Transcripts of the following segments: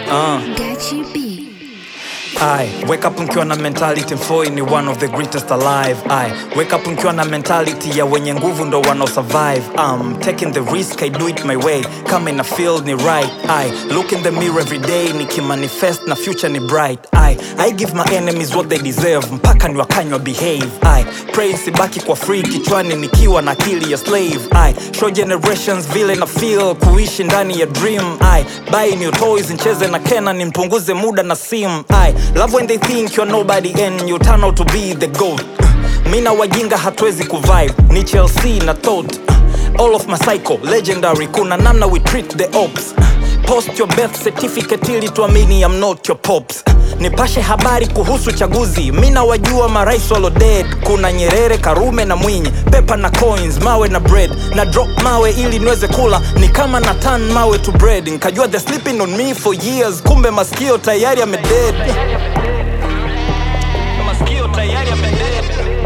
Uh. Gachi B. I wake up mkiwa na mentality mfoi ni one of the greatest alive I wake up mkiwa na mentality ya wenye nguvu ndo wanao survive I'm taking the risk I do it my way kama ina feel ni right I look in the mirror every day nikimanifest na future ni bright I I give my enemies what they deserve mpaka ni wakanywa behave I pray sibaki kwa free kichwani nikiwa na akili ya slave I show generations vile na feel kuishi ndani ya dream I buy new toys ncheze na kena nimpunguze muda na sim I love when they think you're nobody and you turn out to be the goat mi na wajinga hatuwezi kuvibe ni chelsea na tot all of my cycle legendary kuna namna we treat the ops post your birth certificate ili tuamini I'm not your pops nipashe habari kuhusu chaguzi mi na wajua marais walo dead kuna nyerere karume na mwinyi pepa na coins mawe na bread na drop mawe ili niweze kula ni kama na tan mawe to bread nkajua the sleeping on me for years kumbe maskio tayari amedead maskio tayari amedead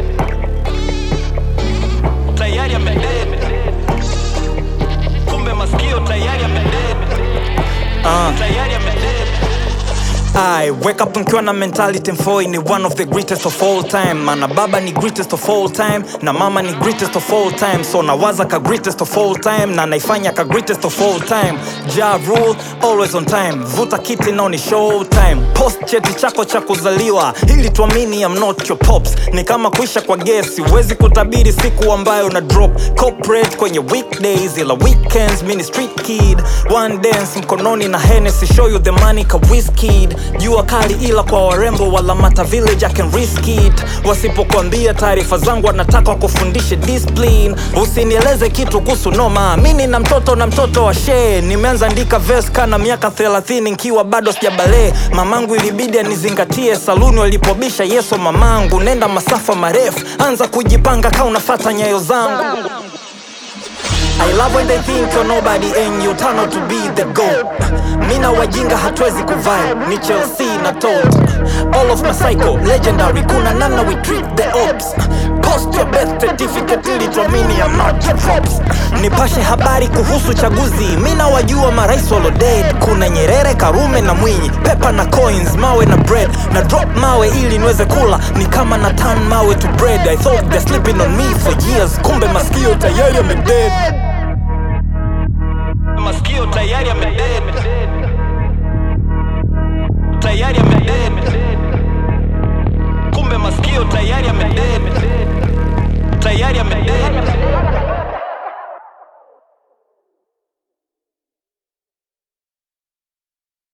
tayari amedead kumbe maskio tayari amedead uh. tayari amedead I wake up mkiwa na mentality mfoi ni one of the greatest of all time mana baba ni greatest of all time na mama ni greatest of all time so nawaza ka greatest of all time na naifanya ka greatest of all time ja rule always on time vuta kiti nao ni show time post cheti chako cha kuzaliwa ili tuamini I'm not your pops ni kama kuisha kwa gesi huwezi kutabiri siku ambayo na drop corporate kwenye weekdays ila weekends mini street kid one dance mkononi na Hennessy show you the money ka whiskid jua kali ila kwa warembo wala mata village I can risk it wasipokuambia taarifa zangu wanataka wakufundishe discipline usinieleze kitu kuhusu noma mini na mtoto na mtoto wa shee nimeanza andika verse kana miaka 30 nkiwa bado sijabalee mamangu ilibidi anizingatie saluni walipobisha yeso mamangu nenda masafa marefu anza kujipanga ka unafata nyayo zangu I love when they think you're nobody and you turn out to be the goat. Mina wajinga hatuwezi kuvibe, ni Chelsea na tot. All of my cycle, legendary, kuna namna we treat the ops. Post your birth certificate ili tuamini I'm not your props. Nipashe habari kuhusu chaguzi, mina wajua marais walo dead. Kuna Nyerere, Karume na Mwinyi, pepa na coins, mawe na bread. Na drop mawe ili niweze kula, ni kama na turn mawe to bread. I thought they're sleeping on me for years, kumbe maskio tayari yamedead maskio tayari amedead tayari amedead kumbe maskio tayari amedead tayari amedead